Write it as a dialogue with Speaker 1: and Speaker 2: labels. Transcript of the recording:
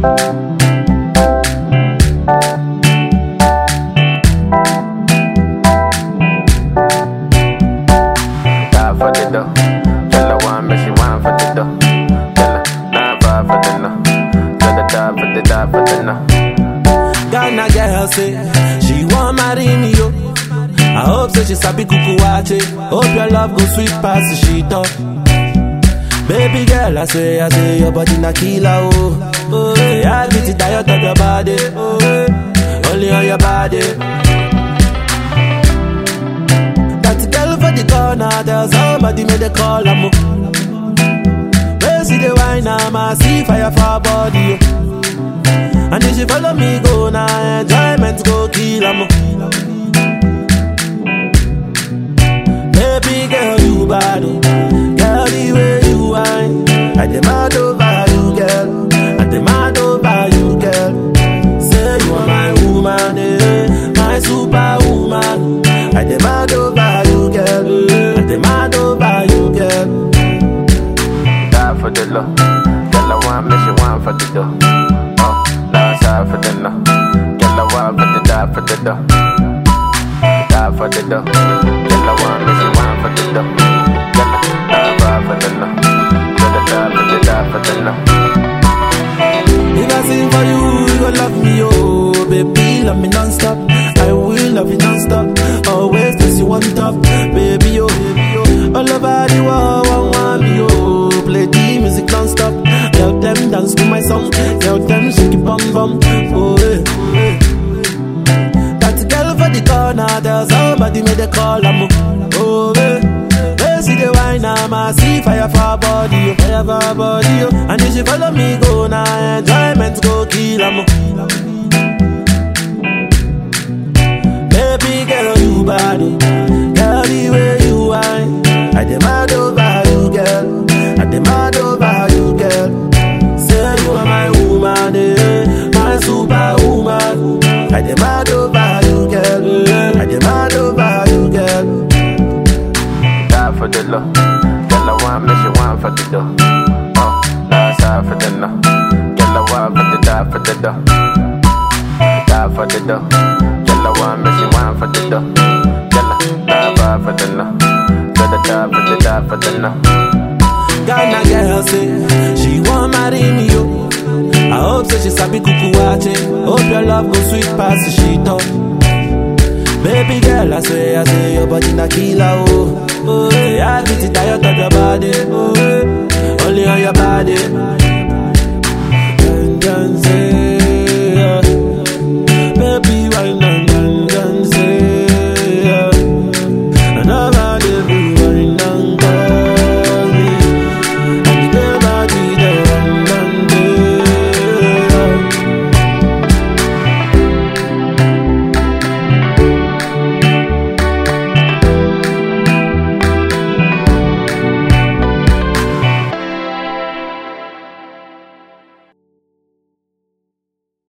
Speaker 1: Die for the dough. Tell her one, make she wine for the dough. Tell her nine five for the no. Tell her die for the die for the no.
Speaker 2: Ghana girl say she want marry me yo. I hope say she sabi kuku wache. Hope your love go sweet past the sheet up. Baby girl, I say, I say your body na killer oh. Oh, yeah, I get it tired of your body. Oh, yeah. only on your body. That girl for the corner, there's somebody made a call am. Where see the wine, I'm a see fire for her body. Oh. And if she follow me go now, enjoyment go kill am. Baby girl, you bad, oh. girl the way you whine. I demand over you, girl. I demand over you, girl. Say you are my woman, eh, my superwoman. I demand over you, girl. I demand over you, girl.
Speaker 1: Die for the low. Tell her one, make she wine for the dough. Oh, die side for the no. Tell her one for the die for the dough. Die for the dough. Tell her one, make she wine for the dough. Tell her die five for the no. Tell her die for the die for the no.
Speaker 2: If I sing for you, you gon' love me, oh Baby, love me non-stop I will love you non-stop Always place you on top Baby, oh, baby, oh All over the world, one want me, oh Play the music non-stop Tell them dance to my song Tell them shake it bum bum Oh, eh, oh, eh. That girl for the corner There's somebody made a call, I'm Oh, eh They see the wine, I'm a see fire for her body, oh, fire for her body, oh. And if she follow me go now, enjoyment go kill 'em. Baby girl, you bad, oh. girl the way you whine. I demand over you, girl. I demand over you, girl. Say you are my woman, eh, my superwoman. I demand over you, girl. I demand over you, girl.
Speaker 1: Die for the low. Tell her one, make she wine for the dough. Oh, die side for the no. Tell her one for the die for the dough. Die for the dough. Tell her one, make she wine for the dough. Tell her die five for the no. Tell her die for the die for the no.
Speaker 2: Ghana girl say she want marry me yo. I hope say she sabi kuku wache. Hope your love go sweet past the sheet up. Baby girl, I say, I say your body na killer oh. Oh, yeah, I get it tired of your body. Oh,